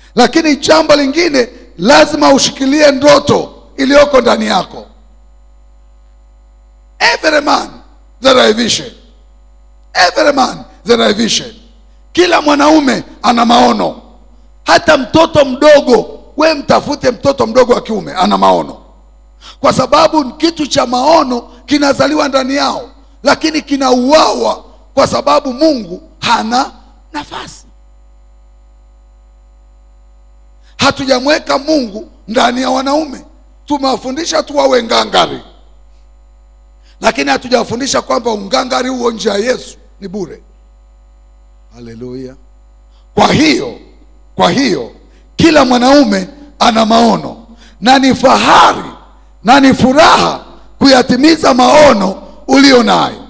lakini jambo lingine lazima ushikilie ndoto iliyoko ndani yako every man there are a vision every man there are a vision kila mwanaume ana maono hata mtoto mdogo we mtafute mtoto mdogo wa kiume ana maono kwa sababu kitu cha maono kinazaliwa ndani yao lakini kinauawa kwa sababu mungu hana nafasi hatujamweka mungu ndani ya wanaume tumewafundisha tu wawe ngangari lakini hatujawafundisha kwamba ungangari huo nje ya yesu ni bure haleluya kwa hiyo kwa hiyo kila mwanaume ana maono na ni fahari na ni furaha kuyatimiza maono ulio nayo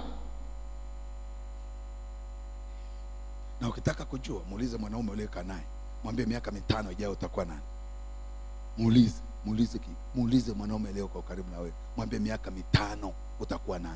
na ukitaka kujua muulize mwanaume uliokaa naye mwambie miaka mitano ijayo utakuwa nani muulize muulize ki- muulize mwanaume aliyoko karibu na wewe mwambie miaka mitano utakuwa nani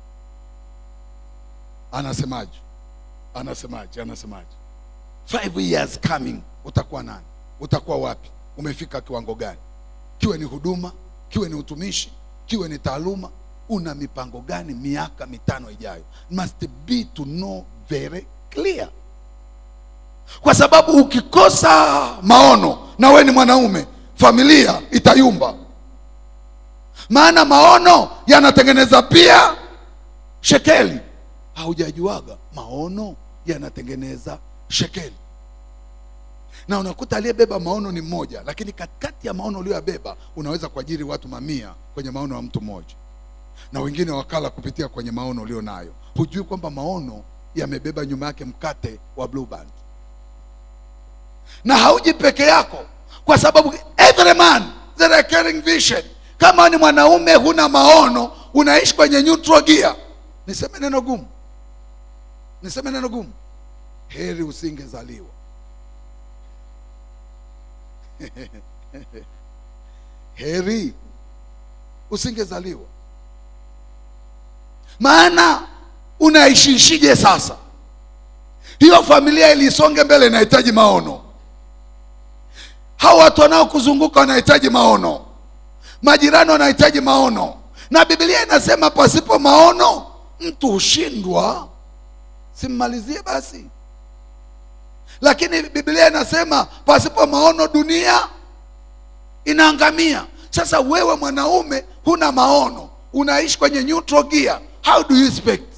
anasemaje anasemaje anasemaje five years coming utakuwa nani utakuwa wapi umefika kiwango gani kiwe ni huduma kiwe ni utumishi kiwe ni taaluma una mipango gani miaka mitano ijayo must be to know very clear kwa sababu ukikosa maono na we ni mwanaume familia itayumba maana maono yanatengeneza pia shekeli haujajuaga maono yanatengeneza shekeli na unakuta aliyebeba maono ni mmoja lakini katikati ya maono uliyoyabeba unaweza kuajiri watu mamia kwenye maono ya mtu mmoja na wengine wakala kupitia kwenye maono ulio nayo hujui kwamba maono yamebeba nyuma yake mkate wa blue band na hauji peke yako kwa sababu every man there are carrying vision kama ni mwanaume huna maono unaishi kwenye neutral gear niseme neno gumu niseme neno gumu heri usingezaliwa heri usingezaliwa maana unaishiishije sasa hiyo familia ilisonge mbele inahitaji maono hawa watu wanaokuzunguka wanahitaji maono majirani wanahitaji maono na biblia inasema pasipo maono mtu hushindwa simmalizie basi lakini biblia inasema pasipo maono dunia inaangamia sasa wewe mwanaume huna maono unaishi kwenye neutral gear how do you expect